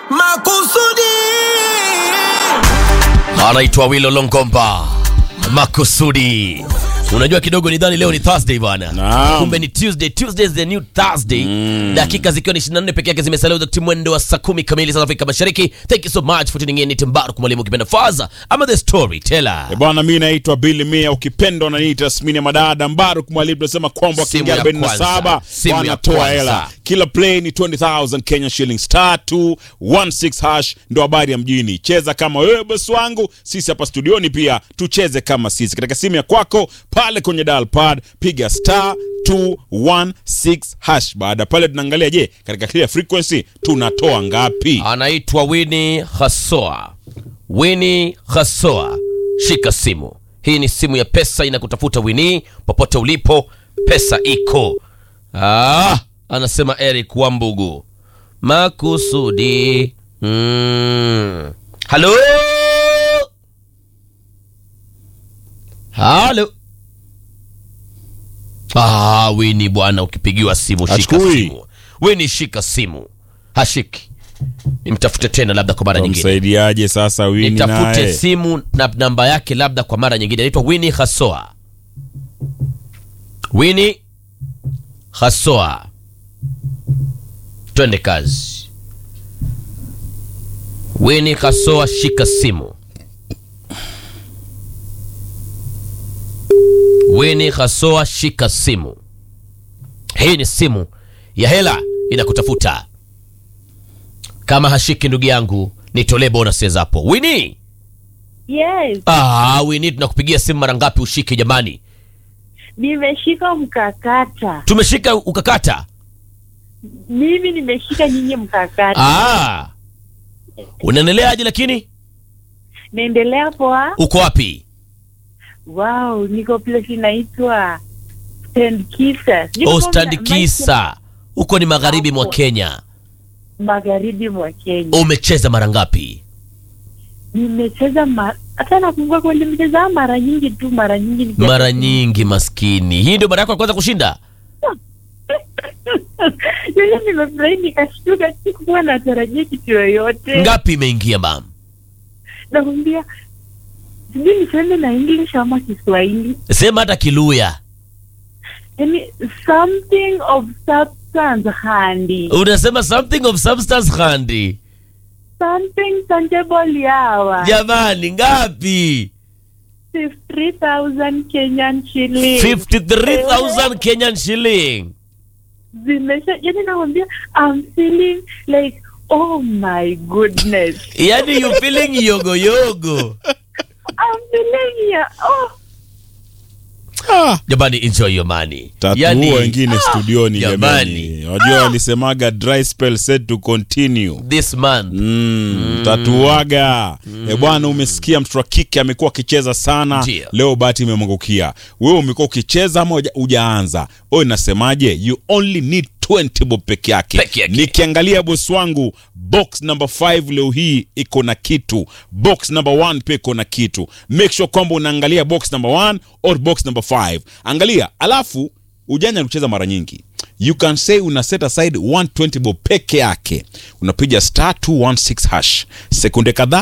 makusudi anaitwa Wilo Longomba makusudi. Unajua kidogo nidhani leo ni Thursday bwana, Naam. kumbe ni Tuesday. Tuesday is the new Thursday. Dakika zikiwa ni 24 peke yake zimesalia wakati mwendo wa saa 10 kamili za Afrika Mashariki. Thank you so much for tuning in. Ni Timbaru mwalimu kipenda Faza ama the storyteller. E bwana, mi naitwa Billy Mia, ukipenda unaniita Smini ya Madada Mbaruk Mwalimu. Tunasema kwamba Simu wakiingia ya 47 kwanza. Simu ya wanatoa kwanza. hela. Kila play ni 20000 Kenya shillings, star 216 hash, ndo habari ya mjini. Cheza kama wewe bosi wangu, sisi hapa studioni pia tucheze kama sisi. Katika simu ya kwako pale kwenye dial pad piga star 216 hash. Baada ya pale tunaangalia, je, katika clear frequency tunatoa ngapi? Anaitwa Winnie Hasoa. Winnie Hasoa, shika simu. Hii ni simu ya pesa inakutafuta Winnie, popote ulipo, pesa iko. Ah, anasema Eric Wambugu makusudi. Mm. Halo, halo. Ah, Winnie bwana, ukipigiwa simu shika Hachukui. simu. Winnie shika simu, hashiki. Nimtafute tena labda kwa mara nyingine Msaidiaje sasa Wini nitafute naye? simu na namba yake labda kwa mara nyingine. Anaitwa Winnie Hasoa. Winnie Hasoa, twende kazi. Winnie Hasoa, shika simu. Winnie Hasoa, shika simu. Hii ni simu ya hela inakutafuta. Kama hashiki ndugu yangu, nitolee bonuses hapo. Winnie Yes, Ah, Winnie tunakupigia simu mara ngapi ushike jamani? nimeshika mkakata. Tumeshika ukakata. Mimi nimeshika nyinyi mkakata. Ah. Unaendeleaje lakini? Naendelea poa. Uko wapi? Wow, niko place inaitwa Stand Kisa. Sijui kama Ostad mna- Kisa. Huko ni magharibi mwa Kenya. magharibi mwa Kenya. Umecheza mara ngapi? Nimecheza ma... hata nakumbuka kweli nimecheza mara nyingi tu, mara nyingi nikiwa- Mara nyingi maskini. Hii ndio mara yako ya kwanza kushinda? Yule nimefurahi nikashtuka, sikuwa natarajia kitu yoyote. Ngapi imeingia mam? Nakwambia sijui niseme na English ama Kiswahili. Sema hata Kiluya. Yani something of substance handy. Unasema something of substance handy. Something tangible yawa. Jamani ngapi? 53,000 Kenyan shillings. 53,000 Kenyan shilling. Zimesha, yani nakwambia I'm feeling like oh my goodness. Yaani you feeling yogo yogo. I'm feeling ya oh Ah, Jamani enjoy your money. tatuua wengine studioni jamani. jamani. Wajua walisemaga dry spell set to continue. this month Mm, tatuaga e bwana, umesikia mtoto wa kike amekuwa akicheza sana Ndio. leo, bahati imemwangukia wewe. Umekuwa ukicheza ama huja- hujaanza? Oye, nasemaje, you only need 20 bob peke yake. Peke yake. Nikiangalia bosi wangu, box number 5 leo hii iko na kitu, box number 1 pia iko na kitu. Make sure kwamba unaangalia box number 1 or box number 5, angalia, alafu ujanja ni kucheza mara nyingi you can say una set aside 120 bob peke yake unapiga star 216 hash sekunde kadhaa